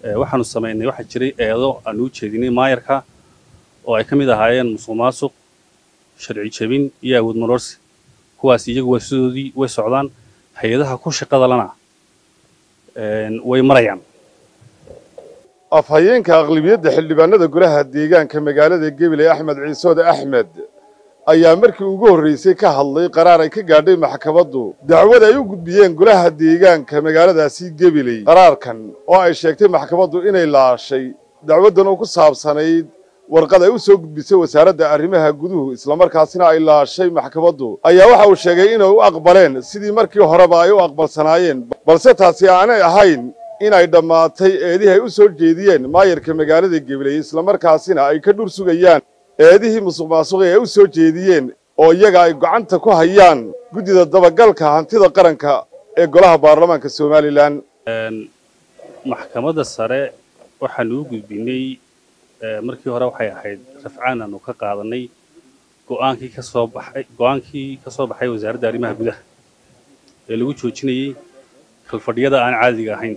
waxaanu samaynay waxaa jiray eedo aanu u jeedinay maayarka oo ay ka mid ahaayeen musuq maasuq sharci jebin iyo awood maroorsi kuwaas iyagu waa sidoodii way socdaan hay-adaha ku shaqada lana way marayaan afhayeenka aqlibiyadda xildhibaanada golaha deegaanka magaalada gebile axmed ciisoode axmed ayaa markii ugu horraysay ka hadlay qaraar ay ka gaadhay maxkamaddu dacwad ay u gudbiyeen golaha deegaanka magaaladaasi gebiley qaraarkan oo ay sheegtay maxkamaddu inay laashay dacwaddan oo ku saabsanayd warqad ay u soo gudbisay wasaaradda arrimaha guduhu islamarkaasina ay laashay maxkamaddu ayaa waxa uu sheegay inay u aqbaleen sidii markii horeba ay u aqbalsanaayeen balse taasi aanay ahayn inay dhammaatay eedihii ay u soo jeediyeen maayarka magaalada gebiley islamarkaasina ay ka dhur sugayaan eedihii musuq maasuqi ay u soo jeediyeen oo iyaga ay gacanta ku hayaan guddida dabagalka hantida qaranka ee golaha baarlamaanka somalilan maxkamadda sare waxaanu u gudbinay markii hore waxay ahayd rafcaan aanu ka qaadanay go'aankii ka soo baxay go'aankii ka soo baxay wasaaradda arrimaha gudaha ee lagu joojinayey kalfadhiyada aan caadiga ahayn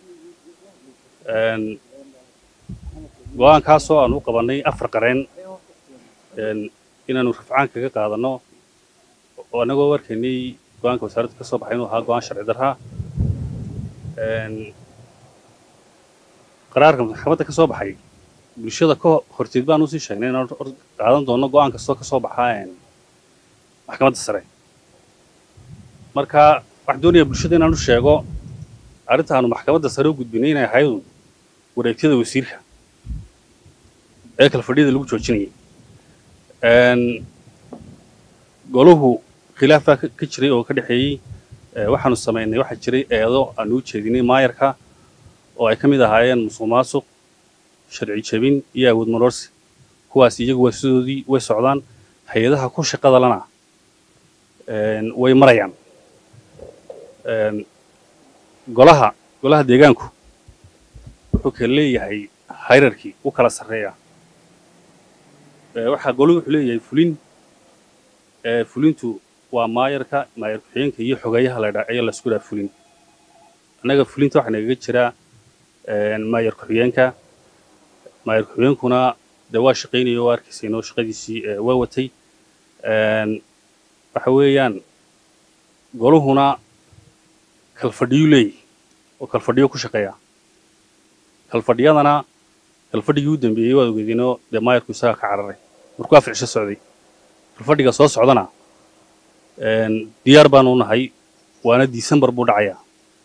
go'aankaasoo aanu u qabannay afar qareen inaanu rafcaan kaga qaadanno oo annagoo warkaynay go'aanka wasaaradda ka soo baxay inuu ahaa go'aan sharci darraa qaraarka maxkamadda ka soo baxay bulshada ka horteed baan usii sheegnay inaan qaadan doonno go'aan kastoo ka soo baxaa maxkamadda sare marka waxaan doonayaa bulshada inaan u sheego arrinta aanu maxkamadda sare u gudbinay inay ahayd wareegtyada wasiirka ee kalfadhiyada lagu joojinayay goluhu khilaaf baa ka jiray oo ka dhexeeyey waxaanu samaynay waxaa jiray eedo aanu u jeedinay maayarka oo ay ka mid ahaayeen musuq maasuq sharci jebin iyo awood maroorsi kuwaas iyagu waa sidoodii way socdaan hay-adaha ku shaqada lana way marayaan golaha golaha deegaanku wuxuu kala leeyahay hayrarkii u kala sarreeya waxaa goluhu wuxuu leeyahay fulin fulintu waa maayarka maayar ku-xigeenka iyo xogeeyaha la ayaa laisku dhaha fulin annaga fulinta waxaa nagaga jiraa maayar ku-xigeenka maayar ku-xigeenkuna dee waa shaqaynaya oo arkaysay inoo shaqadiisii waa watay waxa weeyaan goluhuna kalfadhiyu leeyahy oo kalfadhiyo ku shaqeeya kalfadhiyadana kalfadhigii u dambeeyey waad ogeedinoo dee maayarku isagaa ka cararay markuu afar cisho socday kalfadhiga soo socdana diyaar baanu nahay waana disembar buu dhacayaa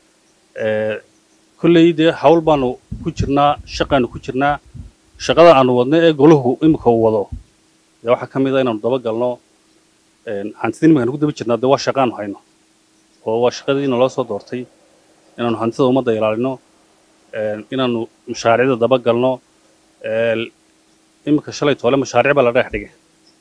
kolley dee hawl baanu ku jirnaa shaqaanu ku jirnaa shaqada aanu wadno ee golahu imika uu wado dee waxaa ka mid a inaanu daba galno hantida iminkaanu ku daba jirnaa dee waa shaqaanu hayno oo waa shaqadii naloo soo doortay inaanu hantida ummadda ilaalino inaanu mashaariicda daba galno iminka shalay toole mashaariic baa la dhex dhigay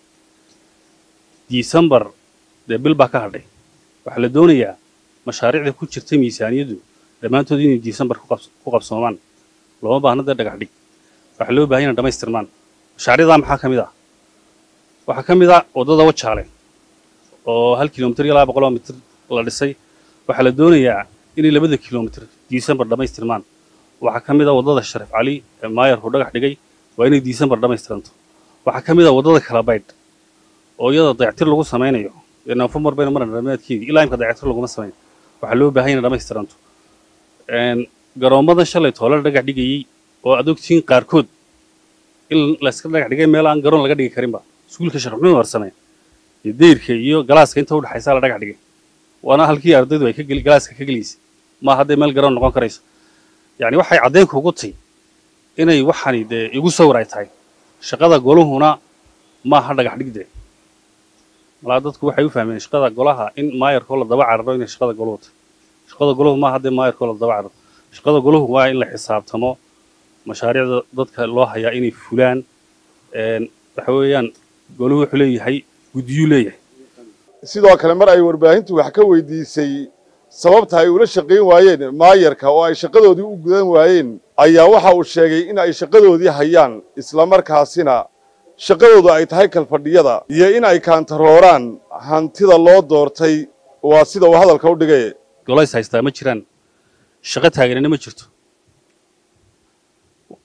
disembar dee bil baa ka hadhay waxaa la doonayaa mashaariicda ku jirta miisaaniyaddu dhammaantood inay disembar ku qabsoomaan looma baahna dee dhagax dhig waxaa loo bahan yana dhamaystirmaan mashaariicdaa maxaa ka mid ah waxaa ka mid ah waddada wajaale oo hal kilomitir iyo laba boqoloo mitir la dhisay waxaa la doonayaa inay labada kilomitir disembar dhammaystirmaan waxaa ka mid ah waddada sharif cali ee maayarku dhagax dhigay waa inay disembar dhammaystiranto waxaa ka mid ah waddada kalabaydh oo iyada dayactir lagu samaynayo nofembar bayna maran dhammaadkeedii ilaa imka dayactir laguma samayn waxaa loo baahan yana dhammaystiranto garoommadan shalay toole la dhagax dhigayey oo aad ogtihiin qaarkood in layska dhagax dhigay meel aan garoon laga dhigi karinba iskuulka sheekh maxamed warsame iyo dayrka iyo galaaska inta udhexaysa la dhagax dhigay waana halkii ardaydu ay galaaska ka gelaysay ma hadday meel garoon noqon karayso yani waxay caddeynku ugu tahy inay waxani dee igu sawir ay tahay shaqada goluhuna maaha dhagax dhigde malaa dadku waxay u fahmeen shaqada golaha in maayarkoo la daba cararo inay shaqada goluhu tahay shaqada goluhu maaha dee maayarkoo la daba cararo shaqada goluhu waa in la xisaabtamo mashaariicda dadka loo hayaa inay fulaan waxa weeyaan goluhu wuxuu leeyahay guddiyuu leeyahay sidoo kale mar ay warbaahintu wax ka weydiisay sababta ay ula shaqayn waayeen maayarka oo ay shaqadoodii u gudan waayeen ayaa waxa uu sheegay in ay shaqadoodii hayaan islamarkaasina shaqadoodu ay tahay kalfadhiyada iyo in ay kaantarooraan hantida loo doortay waa sida uu hadalka u dhigay golays haystaa ma jiraan shaqo taaganina ma jirto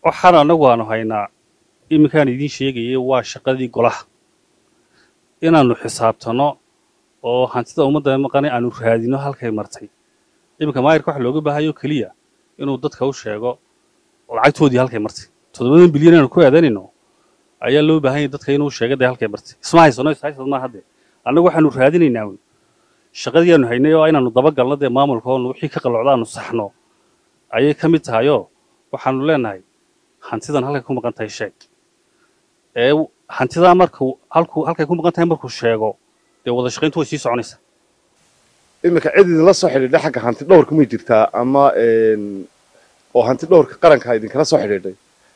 waxaan annagu aanu haynaa iminkaan idiin sheegayay waa shaqadii golaha inaannu xisaabtanno oo hantida ummadda maqanay aanu raadino halkay martay iminka maayirka waxa looga baahayo keliya inuu dadka u sheego lacagtoodii halkay martay toddobadan bilyan aanu ku aadanayno ayaa loo baahan yahay dadka inuu sheega dee halkay martay isma haysano ishaysad maa hadde annagu waxaanu raadinaynaa wy shaqadii aanu haynay oo inaanu dabagalno dee maamulka oo wixii ka qalocda aanu saxno ayay ka mid tahayoo waxaanu leenahay hantidan halkay ku maqan tahay sheeg ee hantidaa markuu halkuu halkay ku maqan tahay markuu sheego dee wada shaqayntu way sii soconaysaa iminka cid idinla soo xidhiidhay xagga hanti dhowrka may jirtaa ama oo hanti dhowrka qaranka idinkala soo xidhiidhay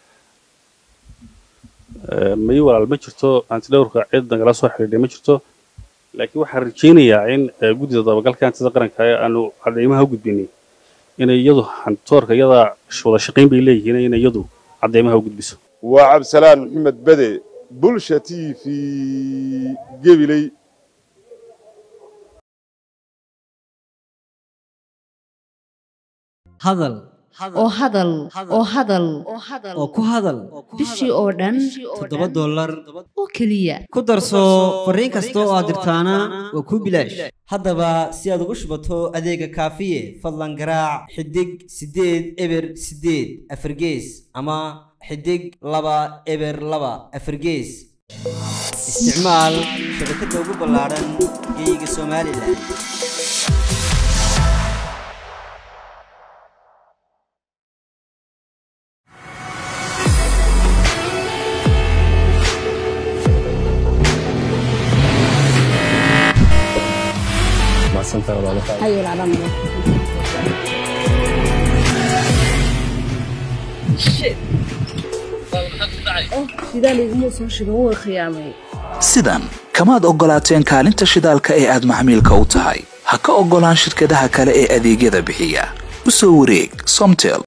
mayi walaal ma jirto hanti dhowrka cid nagala soo xidhiidhay ma jirto laakiin waxaan rajaynayaa in guddida dabagalka hantida qaranka ee aanu cadeymaha u gudbinay inay iyadu hantoorka iyadaa wada shaqayn bay leeyihiin inay iyadu cadeymaha u gudbiso waa cabdisalaan maxamed bede bulsha t v gebiley hadal oo hadal oo hadal oo ku hadal bishii oo dhan toddoba dollar oo keliya ku darso fariin kasta oo aad dirtaana waa kuu bilaash haddaba si aad ugu shubato adeega kaafiye fadlan garaac xidig siddeed eber siddeed afargees ama xidig laba eber laba afargees isticmaal shabakadda ugu ballaadhan geeyiga somalilan sidan kamaad oggolaateen kaalinta shidaalka ee aad maxmiilka u tahay ha ka oggolaan shirkadaha kale ee adeegyada bixiya u soo wareeg somtel